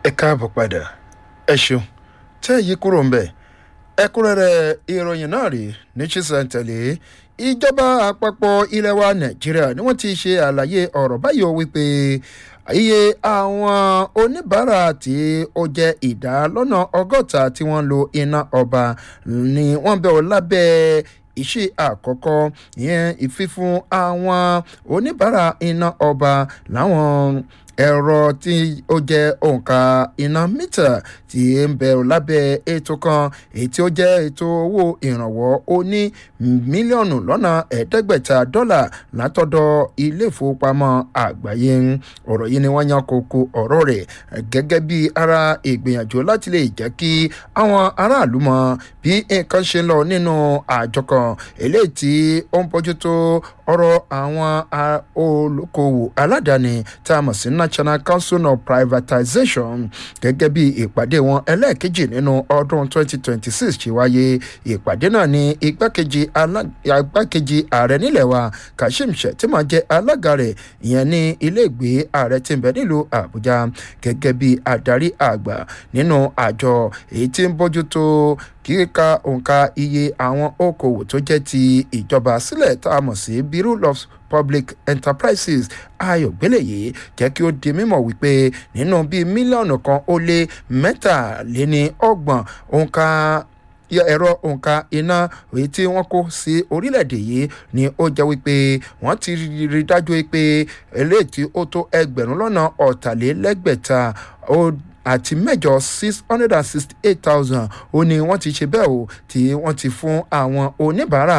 ẹ káàbọ̀ padà ẹ ṣeun tẹ́ yí kúrò ń bẹ̀ ẹ̀kúnrẹ́rẹ́ ìròyìn náà rèé ní sísẹ̀ntẹ̀lé ìjọba àpapọ̀ ilẹ̀ wa nàìjíríà ni wọ́n ti ṣe àlàyé ọ̀rọ̀ báyìí ó wípé iye àwọn oníbàárà tí ó jẹ́ ìdá lọ́nà ọgọ́ta tí wọ́n ń lo iná ọba ni wọ́n bẹ̀ ọ́ lábẹ́ iṣẹ́ àkọ́kọ́ ìyẹn ìfífún àwọn oníbàárà iná ọba láwọn ẹ̀rọ tí ó jẹ́ òǹkà iná mítà tí ń bẹ lábẹ́ ètò kan èyí tí ó jẹ́ ètò owó ìrànwọ́ ó ní mílíọ̀nù lọ́nà ẹ̀ẹ́dẹ́gbẹ̀ta dọ́là látọ̀dọ̀ ilé ìfowópamọ́ àgbáyé ọ̀rọ̀ yìí ni wọ́n yan kókó ọ̀rọ̀ rẹ̀ gẹ́gẹ́ bí ara ìgbìyànjú láti lè jẹ́ kí àwọn aráàlú mọ bí nǹkan ṣe ń lọ nínú àjọ kan eléyìí tí ó ń bójútó ọ̀rọ̀ àwọn olókoòwò aládàáni tá a mọ̀ sí national council of privatization gẹ́gẹ́ bí ìpàdé wọn ẹlẹ́ẹ̀kejì nínú ọdún 2026 ṣe wáyé ìpàdé náà ní igbákejì igbákejì ààrẹ nílẹ̀ wa kashim shettima jẹ́ alága rẹ̀ ìyẹn ní iléègbé ààrẹ tí ń bẹ nílùú àbújá gẹ́gẹ́ bí adarí àgbà nínú àjọ èyí tí ń bójútó kíka òǹkà iye àwọn okòwò tó jẹ́ ti ìjọba sílẹ̀ tá a mọ̀ sí bureau of public enterprises ayọ̀gbélẹ̀yé jẹ́ kí ó di mímọ̀ wípé nínú bíi mílíọ̀nù kan ó lé mẹ́tàléní ọgbọ̀n òǹkà ẹ̀rọ òǹkà iná èyí tí wọ́n kó sí orílẹ̀-èdè yìí ni ó jẹ́ wípé wọ́n ti rí dájú wípé eléyìí tí ó tó ẹgbẹ̀rún lọ́nà ọ̀tàlélẹ́gbẹ̀ta ó àti mẹ́jọ six hundred and sixty eight thousand ó ní wọ́n ti ṣe bẹ́ẹ̀ o tí wọ́n ti fún àwọn oníbàárà.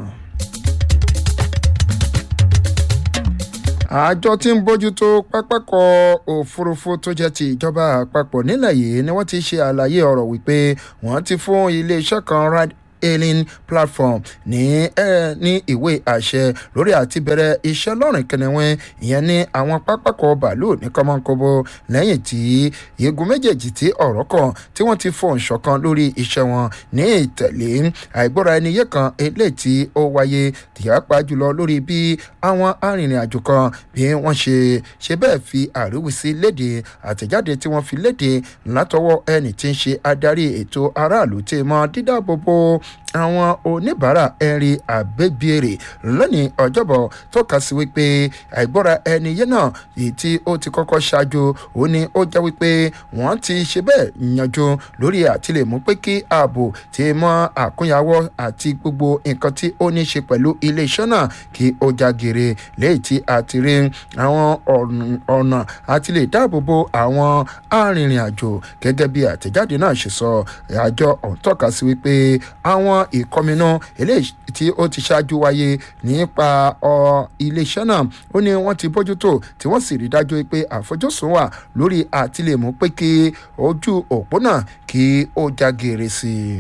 àjọ tí ń bójútó pápákọ̀ òfurufú tó jẹ́ ti ìjọba àpapọ̀ nílẹ̀ yìí ni wọ́n ti ṣe àlàyé ọ̀rọ̀ wípé wọ́n ti fún iléeṣẹ́ kan ride hailing platform ní ẹ ní ìwé àṣẹ lórí àti bẹ̀rẹ̀ iṣẹ́ lọ́rìn kẹnẹwẹ́ ìyẹn ní àwọn pápákọ̀ bàálù ní kọ́mọ́nkóbó lẹ́yìn tí igun méjèèjì tí ọ̀rọ̀ kan tí wọ́n ti fọ̀n ṣọ̀kan lórí iṣẹ́ wọn ní ìtẹ̀lé àìgbọ́ra ẹni yé kan eléyìí tí ó wáyé tìyàpá jùlọ lórí bí àwọn arìnrìn-àjò kan bí wọ́n ṣe ṣe bẹ́ẹ̀ fi àríwísí léde àtẹ̀jáde tí wọ́n fi léde látọwọ́ ẹni tí ń ṣe adarí ètò aráàlú tí mọ dídáàbòbò àwọn oníbàárà ẹ̀rí àgbẹ̀bìrì lónìí ọjọ́bọ̀ tọ́ka sí wípé àìgbọ́ra ẹni yẹn náà èyí tí ó ti kọ́kọ́ ṣáájú ó ní ó jẹ́ wípé wọ́n ti ṣe bẹ́ẹ̀ yanjú lórí àtìlẹ̀ mú pé kí ààbò ti mọ àkúnyàwó àti gbogbo nǹkan tí ó ní ṣe pẹ̀lú iléeṣẹ́ náà kí ó jágere léyìí tí a ti rí àwọn ọ̀nà àti lè dáàbò bo àwọn arìnrìn-àjò gẹ́gẹ́ bí àtẹ̀jáde náà ṣe sọ àjọ ọ̀hún tọ́ka sí wípé àwọn ìkọminú eléyìí tí ó ti ṣáájú wáyé nípa iléeṣẹ́ náà ó ní wọ́n ti bójútó tí wọ́n sì rí dájú pé àfojúsùn wà lórí àtìlẹ́mú pé kí ojú òpó náà kí ó já geere sí i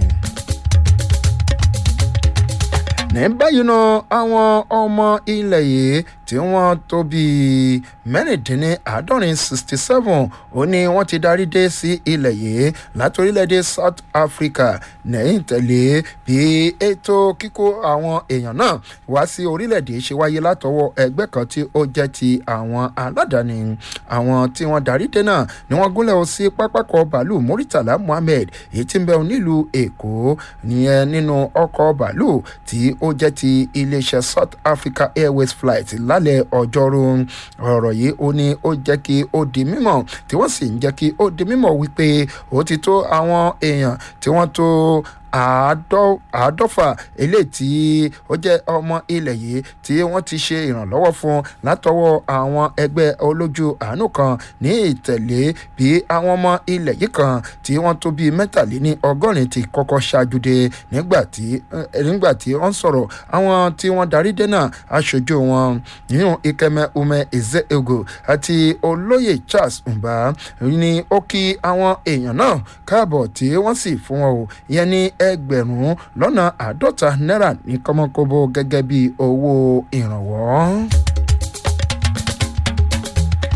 ní báyìí náà àwọn ọmọ ilẹ̀ yìí tí wọ́n tó bíi mẹ́rìndínláàádọ́rin sixty seven ó ní wọ́n ti darí dé sí ilẹ̀ yìí láti orílẹ̀-èdè south africa lẹ́yìn tẹ̀lé bí ètò kíkó àwọn èèyàn náà wá sí orílẹ̀-èdè ṣe wáyé látọwọ́ ẹgbẹ́ kan tí ó jẹ́ ti àwọn aládàáni àwọn tí wọ́n darí dé náà ni wọ́n gúnlẹ̀ ó sí pápákọ̀ bàálù muritala muhammed èyí tí ń bẹ nílùú èkó nìyẹn nínú ọkọ̀ bàálù tí ó jẹ́ ti iléeṣẹ́ south africa airways flight lálẹ́ ọjọ́rú ọ̀rọ̀ yìí ó ní ó jẹ́ kí ó di mímọ̀ tí wọ́n sì ń jẹ́ kí ó di mímọ̀ wípé ó ti tó àwọn èèyàn tí wọ́n tó àádọ́fà eléyìí tí ó jẹ́ ọmọ ilẹ̀ yìí tí wọ́n ti ṣe ìrànlọ́wọ́ fún látọwọ́ àwọn ẹgbẹ́ olójú àánú kan ní ìtẹ̀lé bí àwọn ọmọ ilẹ̀ yìí kan tí wọ́n tó bíi mẹ́tàléní ọgọ́rin ti kọ́kọ́ ṣáájú dé nígbà tí nígbà tí wọ́n sọ̀rọ̀ àwọn tí wọ́n darí dé náà aṣojú wọn nínú ikeme ume ezeogo àti olóyè charles mba ní ó kí àwọn èèyàn náà káàbọ̀ tí wọ́n sì fún wọn o ìyẹn ní ẹgbẹ̀rún lọ́nà àádọ́ta náírà ní kọ́mọ́kóbó gẹ́gẹ́ bí owó ìrànwọ́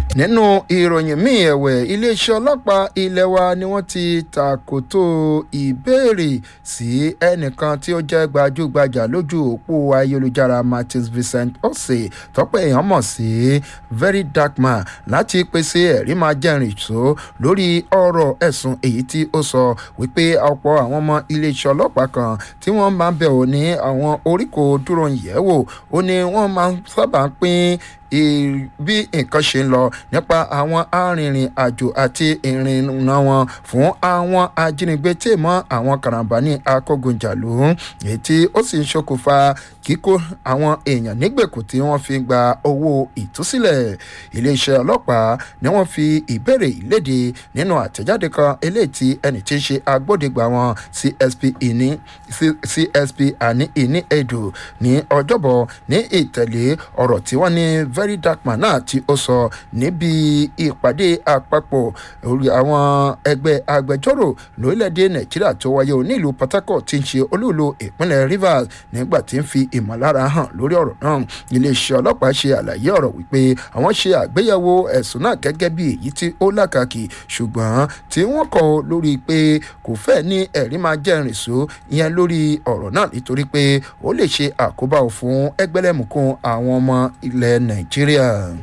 nínú ìròyìn míì ẹ̀wẹ̀ iléeṣẹ́ ọlọ́pàá ilé wa ni wọ́n ti tàkòtò ìbéèrè sí ẹnìkan tí ó jẹ́ gbajúgbajà lójú òpó ayélujára martins vincent ose tọ́pẹ́ èèyàn mọ̀ sí very dark man láti pèsè ẹ̀rí máa jẹ́rìí tó lórí ọ̀rọ̀ ẹ̀sùn èyí tí ó sọ wípé ọ̀pọ̀ àwọn ọmọ iléeṣẹ́ ọlọ́pàá kan tí wọ́n máa ń bẹ̀ ò ní àwọn oríkò dúró yẹ̀wò ó ní wọ́n máa ń sábà pín bí nǹkan ṣe ń lọ nípa àwọn arìnrìn àjò àti ìrìnnà wọn fún àwọn ajínigbé tí mọ àwọn karambani akógunjàlú èyí tí ó sì ń ṣokùnfà kíkó àwọn èèyàn nígbèkùn tí wọ́n fi gba owó ìtúsílẹ̀ iléeṣẹ́ ọlọ́pàá ni wọ́n fi ìbéèrè ìléde nínú àtẹ̀jáde kan eléyìí tí ẹnì tí ń ṣe agbódegbà wọn csp ìní csp àní ìní edo ní ọjọ́bọ̀ ní ìtẹ̀lé ọ̀rọ̀ tí wọ́n ní very dark man náà tí ó sọ níbi ìpàdé àpapọ̀ àwọn ẹgbẹ́ agbẹjọ́rò lórílẹ̀‐èdè nàìjíríà tó wáyé o nílùú port harcourt tí ń ṣe olúùlú ìpínlẹ̀ rivers nígbà tí ń fi ìmọ̀lára hàn lórí ọ̀rọ̀ náà iléeṣẹ́ ọlọ́pàá ṣe àlàyé ọ̀rọ̀ wípé àwọn ṣe àgbéyẹ̀wò ẹ̀sùn náà gẹ́gẹ́ bí èyí tí ó lákàkì ṣùgbọ́n tí wọ́n kọ lórí pé kò fẹ́ ní ẹ̀rí máa jẹ́rìí só ìyẹn lórí ọ̀rọ̀ náà nítorí pé ó lè ṣe àkóbá fún ẹgbẹ́lẹ́mùkún àwọn ọmọ ilẹ̀ nàìjíríà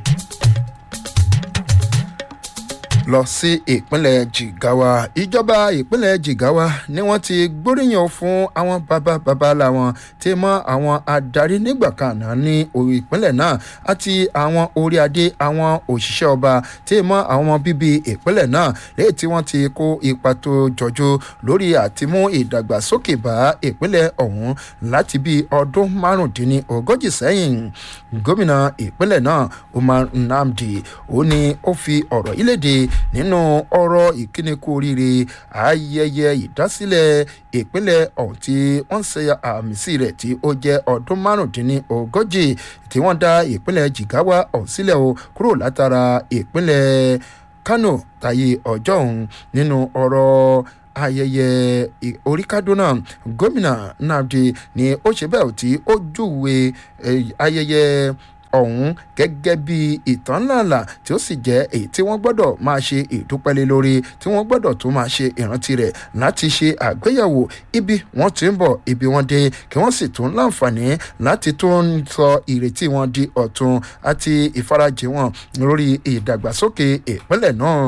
lọ sí ìpínlẹ̀ jigawa ìjọba ìpínlẹ̀ jigawa ni wọ́n ti gbóríyàn fún àwọn bàbá bàbá làwọn tí mọ́ àwọn adarí nígbà kan náà ní ìpínlẹ̀ náà àti àwọn orí adé àwọn òṣìṣẹ́ ọba tí mọ́ àwọn bíbí ìpínlẹ̀ náà lẹ́yìn tí wọ́n ti kó ipa tó jọjú lórí àtimú ìdàgbàsókè bá ìpínlẹ̀ ọ̀hún láti bí ọdún márùndínlógójì sẹ́yìn gómìnà ìpínlẹ̀ náà umar nnamdi ó ní ó fi ọ̀rọ̀ ìlédè nínú ọ̀rọ̀ ìkíni kú oríire ayẹyẹ ìdásílẹ̀ ìpínlẹ̀ ọ̀hún tí wọ́n ṣe àmì sí rẹ̀ tí ó jẹ́ ọdún márùndínlógójì tí wọ́n dá ìpínlẹ̀ jigawa ọ̀hún sílẹ̀ o kúrò látara ìpínlẹ̀ kano tayé ọjọ́ ọ̀hún nínú ọ̀rọ̀ ayẹyẹ oríkádúnà gómìnà nnamdi ni ó ṣe bẹ́ẹ̀ tí ó júwe ayẹyẹ ọ̀hún gẹ́gẹ́ bí ìtàn ńláńlá tí ó sì jẹ́ èyí tí wọ́n gbọ́dọ̀ máa ṣe ìdúpẹ́lẹ́ lórí tí wọ́n gbọ́dọ̀ tún máa ṣe ìrántí rẹ̀ láti ṣe àgbéyẹ̀wò ibi wọ́n ti ń bọ̀ ibi wọ́n dé kí wọ́n sì tún láǹfààní láti tún sọ ìrètí wọn di ọ̀tun àti ìfarajì wọn lórí ìdàgbàsókè ìpínlẹ̀ náà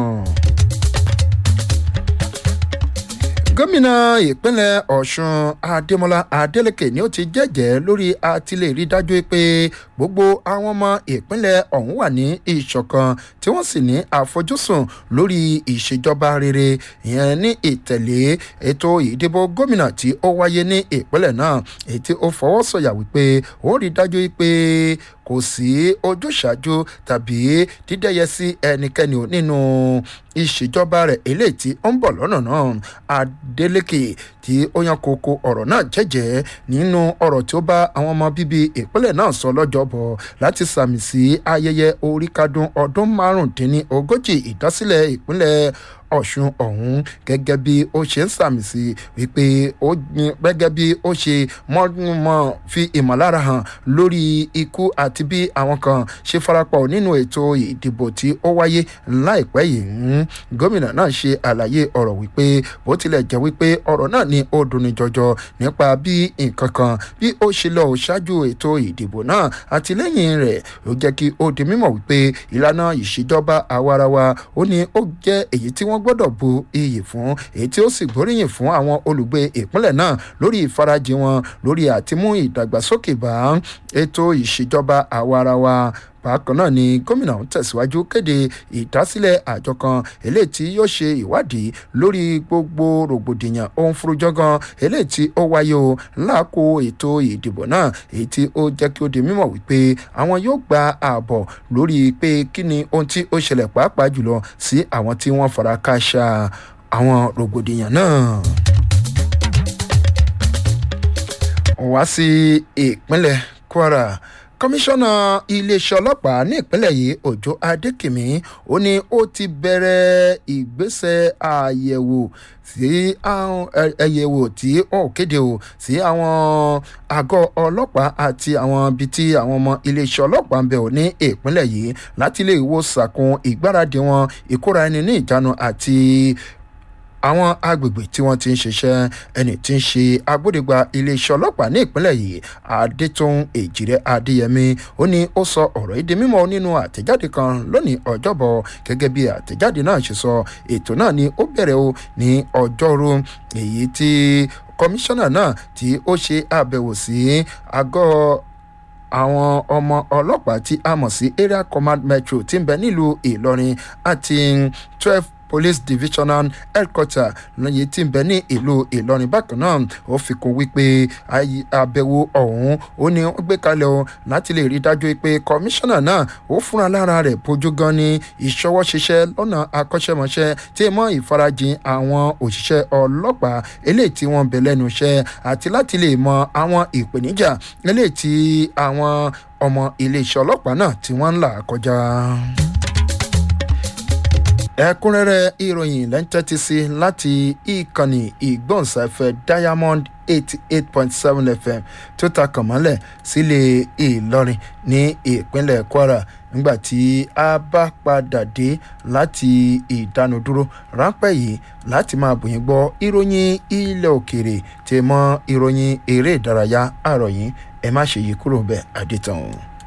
gómìnà ìpínlẹ̀ ọ̀sùn adémọlá adélèké ni ó ti jẹ́jẹ́ lórí àtìlẹ́rí dájú pé gbogbo àwọn ọmọ ìpínlẹ̀ ọ̀hún wà ní ìṣọ̀kan tí wọ́n sì ní àfojúsùn lórí ìṣèjọba rere ìyẹn ní ìtẹ̀lé ètò ìdìbò gómìnà tí ó wáyé ní ìpínlẹ̀ náà èyí tí ó fọwọ́ sọ̀yà wípé ó rí dájú pé kò sí ojúṣàjú tàbí dídẹ́yẹ sí ẹnikẹ́ni nínú ìṣèjọba rẹ̀ eléyìí tí ó ń bọ̀ lọ́nà náà adeleke tí ó yan koko ọ̀rọ̀ náà jẹ́jẹ́ nínú ọ̀rọ̀ tí ó bá àwọn ọmọ bíbí ìpínlẹ̀ náà sọ lọ́jọ́bọ̀ láti sàmì sí ayẹyẹ oríkádún ọdún márùndínlógójì ìdásílẹ̀ ìpínlẹ̀ ọ̀ṣun ọ̀hún gẹ́gẹ́ bí ó ṣe ń sàmì sí wípé ó gẹ́gẹ́ bí ó ṣe mọ́ fi ìmọ̀lára hàn lórí ikú àti bí àwọn kan ṣe farapọ̀ nínú ètò ìdìbò tí ó wáyé láìpẹ́ yìí gómìnà náà ṣe àlàyé ọ̀rọ̀ wípé bó tilẹ̀ jẹ́ wípé ọ̀rọ̀ náà ní ó dunni jọjọ nípa bí nǹkan kan bí ó ṣe lọ ṣáájú ètò ìdìbò náà àtìlẹ́yìn rẹ̀ ló jẹ́ kí ó di mímọ̀ wípé ìlànà ìṣèjọba àwarawa ó ní ó jẹ́ èyí tí wọ́n wọ́n gbọ́dọ̀ bu iyì fún èyí tí ó sì gbóríyìn fún àwọn olùgbé ìpínlẹ̀ náà lórí ìfarajì wọn lórí àtimú ìdàgbàsókè bá ètò ìṣèjọba àwarawa bákan náà ni gómìnà ń tẹ̀síwájú kéde ìdásílẹ̀ àjọ kan eléyìí tí yóò ṣe ìwádìí lórí gbogbo rògbòdìyàn ohun furujọ́gán eléyìí tí ó wáyé o láàkó ètò ìdìbò náà èyí tí ó jẹ́ kí ó di mímọ̀ wípé àwọn yóò gba ààbọ̀ lórí pé kí ni ohun tí ó ṣẹlẹ̀ pàápàá jùlọ sí àwọn tí wọ́n fara káṣá àwọn rògbòdìyàn náà wá sí ìpínlẹ̀ kwara kọmíṣánná iléeṣẹ́ ọlọ́pàá ní ìpínlẹ̀ yìí òjò adékìmí ó ní ó ti bẹ̀rẹ̀ ìgbésẹ̀ àyẹ̀wò sí àwọn ẹyẹwò tí ó kéde o sí àwọn àgọ́ ọlọ́pàá àti àwọn ibi tí àwọn ọmọ iléeṣẹ́ ọlọ́pàá ń bẹ̀ ò ní ìpínlẹ̀ yìí láti lè wo sàkún ìgbáradì wọn ìkóra ẹni ní ìjánu àti àwọn agbègbè tí wọ́n ti ń ṣiṣẹ́ ẹni tí ń ṣe agbódegba iléeṣẹ́ ọlọ́pàá ní ìpínlẹ̀ yìí adétún èjìrẹ́ adéyẹmí ó ní ó sọ ọ̀rọ̀ yìí di mímọ́ nínú àtẹ̀jáde kan lónìí ọjọ́bọ̀ gẹ́gẹ́ bí àtẹ̀jáde náà ṣe sọ ètò náà ni ó bẹ̀rẹ̀ o ní ọjọ́rú èyí tí kọmíṣánná náà tí ó ṣe àbẹ̀wò sí àgọ́ àwọn ọmọ ọlọ́pàá tí a mọ̀ sí area command metro tí ń bẹ nílùú ìlọrin àti twelve police divisional headquarter lóye tí ń bẹ ní ìlú ìlọrin bákan náà ó fi kún wípé àbẹ̀wò ọ̀hún ó ní ó gbé kalẹ̀ o láti lè rí dájú pé kọmíṣánná náà ó fúnra lára rẹ̀ bójú gan ní ìṣọwọ́ ṣiṣẹ́ lọ́nà akọ́ṣẹ́mọṣẹ́ tí mọ́ ìfarajìn àwọn òṣìṣẹ́ ọlọ́pàá eléyìí tí wọ́n bẹ̀ lẹ́nu iṣẹ́ àti láti lè mọ àwọn ìpèníjà eléyìí tí àwọn ọmọ iléeṣẹ́ ọlọ́pàá náà tí wọ́n ń là kọjá ẹ̀kúnrẹ́rẹ́ ìròyìn lẹ́ńtẹ́tì sí láti ìkànnì ìgbọ̀nsáfẹ́ diamond eighty eight point seven fm tó ta kàn mọ́lẹ̀ sílé ìlọrin ní ìpínlẹ̀ kwara nígbà tí a bá padà dé láti ìdánudúró ráńpẹ́ yìí láti máa bòyìn gbọ́ ìròyìn ilẹ̀ òkèrè tí mọ́ ìròyìn eré ìdárayá àròyìn ẹ má ṣe yí kúrò bẹ́ẹ̀ àdìtàn.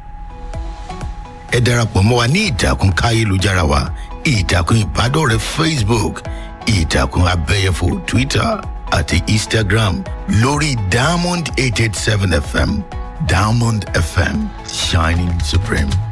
ẹ darapọ̀ mọ́ wa ní ìtàkùn káyélujára wa ìtàkùn ìbádọ́rẹ̀ẹ́ facebook ìtàkùn abẹ́yẹfò twitter àti instagram lórí diamond eight eight seven fm diamond fm shining supreme.